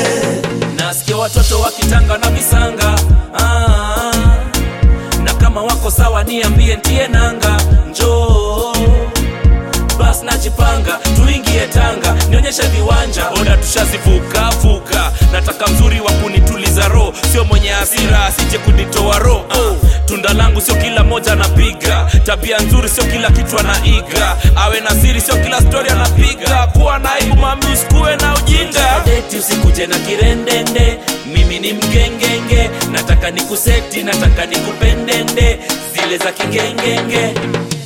nasikia watoto wakitanga na visanga ah, na kama wako sawa niambie ntie nanga njoo bas najipanga tuingie tanga nionyeshe viwanja oda tushazivuka vuka nataka mzuri wa kunituliza roho sio mwenye hasira asije kunitoa roho oh. tunda langu sio kila moja anapiga tabia nzuri sio kila kitu anaiga awe na siri sio kila stori anapiga kuwa na aibu mami usikuwe na ujinga deti usikuje na kirendende mimi ni mgengenge nataka nikuseti nataka nikupendende zile za kigengenge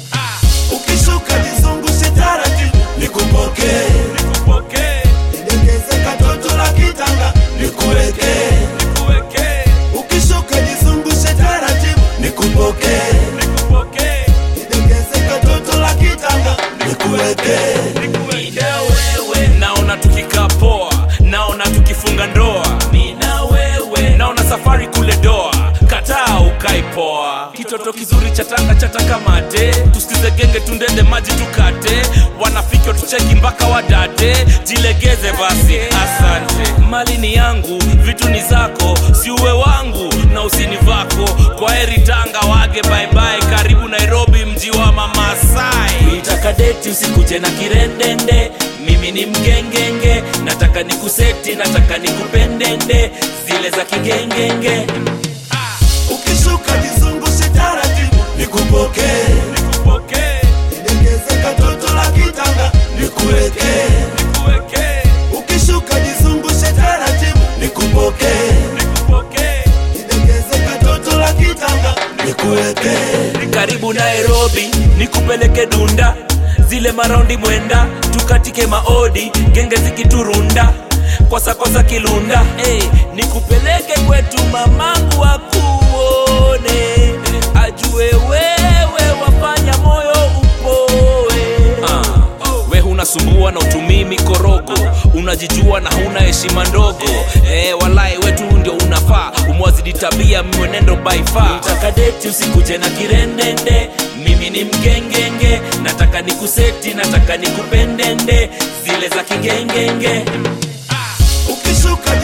ukishuka jizungushe taratibu nikupokee nikupokee nidegeze katoto la kitanga nikuwekee nikuwekee ukishuka jizungushe taratibu nikupokee nikupokee nidegeze katoto la kitanga nikuwekee Mina wewe naona tukikaa poa, naona tukifunga ndoa. Mina wewe naona safari kule doa, kataa ukai poa. Kitoto kizuri cha tanga chataka mate, tusikize genge tundende maji tukate, wanafiki tucheki mpaka wadate, jilegeze basi, asante. Mali ni yangu, vitu ni zako, si uwe wangu na usini vako. Kwa heri Tanga, wage bye bye, karibu Nairobi, mji wa Mamasai. Nitaka deti usikuje na kirendende, mimi ni mgengenge, nataka nikuseti, nataka nikupendende, zile za kigengenge. ukishuka jizungushe taratibu nikupokee Nikupokee, nidegeze katoto la kitanga nikuwekee nikuwekee, ukishuka jizungushe taratibu nikupokee nikupokee. nidegeze katoto la kitanga nikuwekee karibu nairobi nikupeleke dunda zile maraundi mwenda tukatike maodi genge zikiturunda kwasakwasa kilunda hey, nikupeleke kwetu mamangu akuone ajue wewe wafanya moyo upoe uh, we hunasumbua na utumii mikorogo unajijua na huna heshima ndogo eh, walai wetu ndio unafaa umwazidi tabia mwenendo by far Nataka deti usikuje na kirendende mimi ni mgengenge nataka nikuseti nataka nikupendende zile za kigengenge ukishuka